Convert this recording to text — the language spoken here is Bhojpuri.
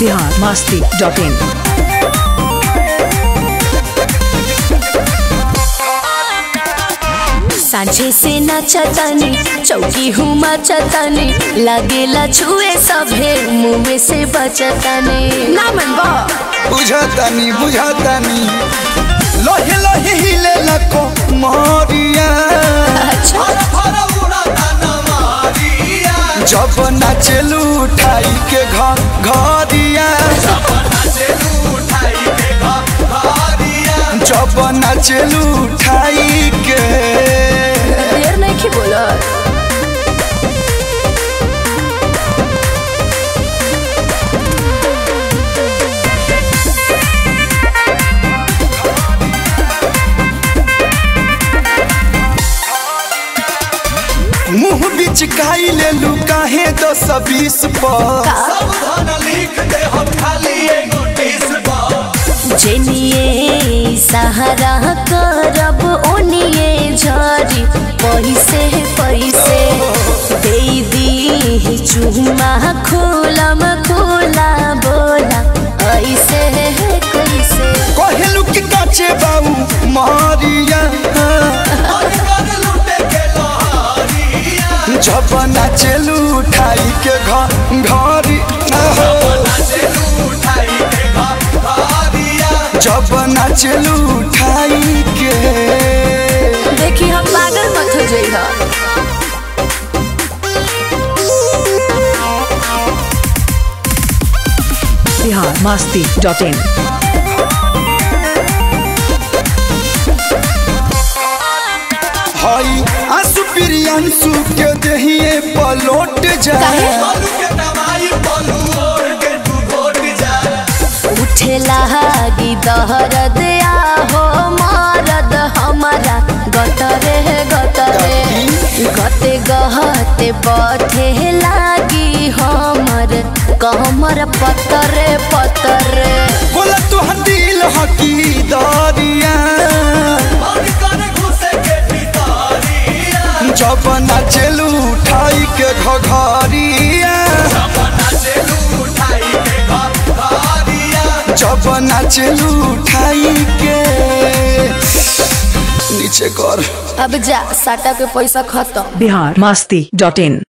बिहार मस्ती डॉट इन सांझे से नचतनी चौकी हूँ मचतनी लगेला छुए सभे मुँह से बचतनी ना मन बा बुझतानी बुझतानी लोहे लोहे हिले लको मोरिया अच्छा जब नाचलू उठाई के घर घरिया जब नाचलू उठाई के देर नहीं की बोला मुंह बिच काई ले लू काहे दस बीस पर जेनिए सहारा करब ओनिए झरी पैसे पैसे दे दी चुमा खोलम खोला बोला ऐसे कैसे कहलू कि काचे बाबू मारिया जब नाचलू उठाई के घर घरी जब नाचलू उठाई के देखी हम पागल मत हो जाइए बिहार मस्ती डॉट इन हई आंसू प्रियांशु के दहिए पलोट जाए उठे लागी दहरद आहो मारद हमारा गतरे गतरे गते गहते बथे लागी हमर कमर पतरे पतरे बोला तो दिल हकी दरिया जब नाचलू उठाई के घघरिया जब नाचलू उठाई के नीचे कर अब जा साटा के पैसा खत्म बिहार मस्ती डॉट इन